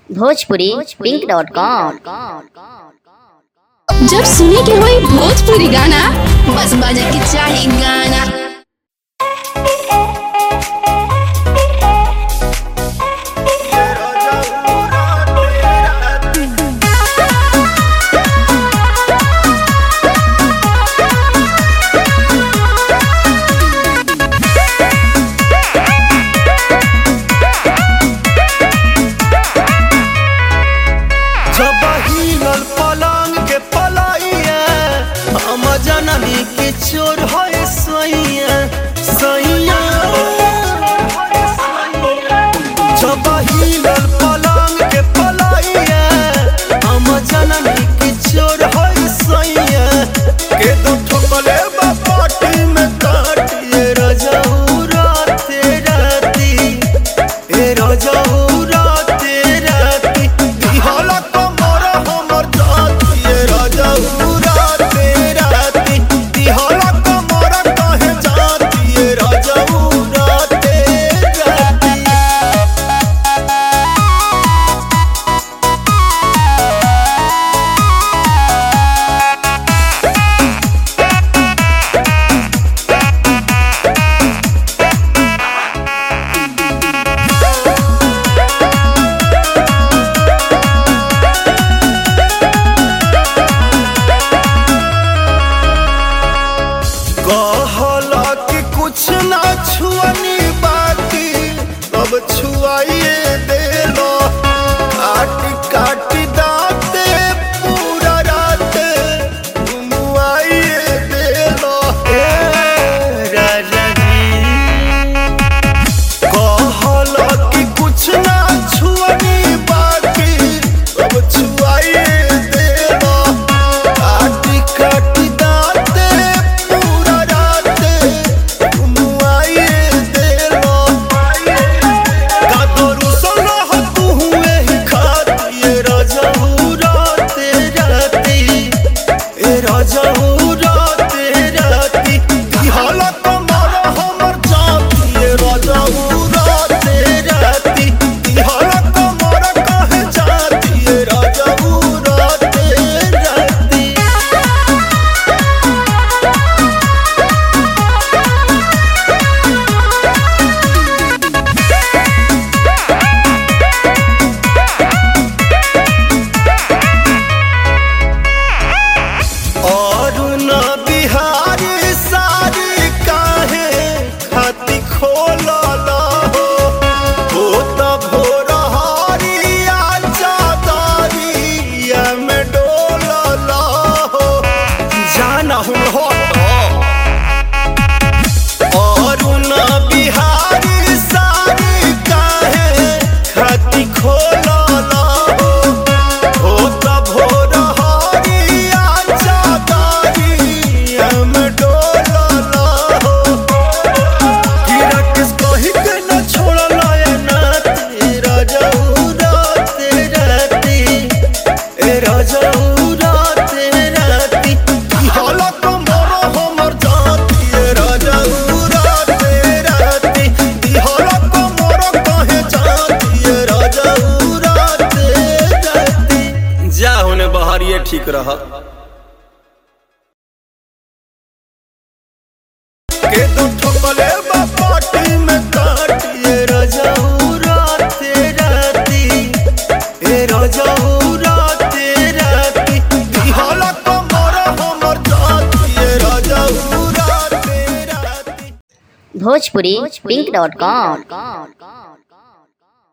Bhojpuri pink dot com जब सुने के होई भोजपुरी गाना बस बजे के चाही गाना जब हिलल पलंग के पलाइया हम जननी के चोर है सैया सैया जब हिलल पलंग के पलाइया हम जननी के चोर है सैया के दो ठोकले बा पाटी में काटिए रजऊ राते राती ए रजऊ राते राती दिहला कमर हमर जाती ए रजऊ राते राती दिहला कमर कहे जाती ए रजऊ राते राती कहला कि कुछ ना छुअनी बाकी अब छुआइए देलो काट काट दाते पूरा रात घुमुआइए देलो ए राजा जी कहला कि कुछ ना छुअनी बाकी अब छुआइए देलो काटी काटी दाते पूरा राते घुमुआइए देलो कादरू सोना हो तू हुए ही खाती ए राजाऊ राते राती ए राजाऊ राते राती दिहाला कमर हमर जाती ए राजाऊ राते राती दिहाला कमर कहे जाती ए राजाऊ राते राती और न बिहारी सारी काहे खाती खोलल हो हो त भोर हरिया चादरिया में डोलल हो जाना हूँ हट और न बिहारी सारी काहे खाती खोलल हो हो त भोर हरिया चादरिया में डोलल हो कि राकेश कही के न छोड़ल ए नाती राजाऊ राते राती ए राजाऊ राते राती कि हाला कमर हमर जाती ए राजाऊ राते राती दिहाला कमर कहे जाती ए राजाऊ राते राती जा होने बहरिए ठीक रह के दो ठोकले बा पाटी में काटिए राजाऊ राते राती ए राजाऊ राते राती दिहाला कमर हमर जाती ए राजाऊ राते राती भोजपुरी पिंक डॉट कॉम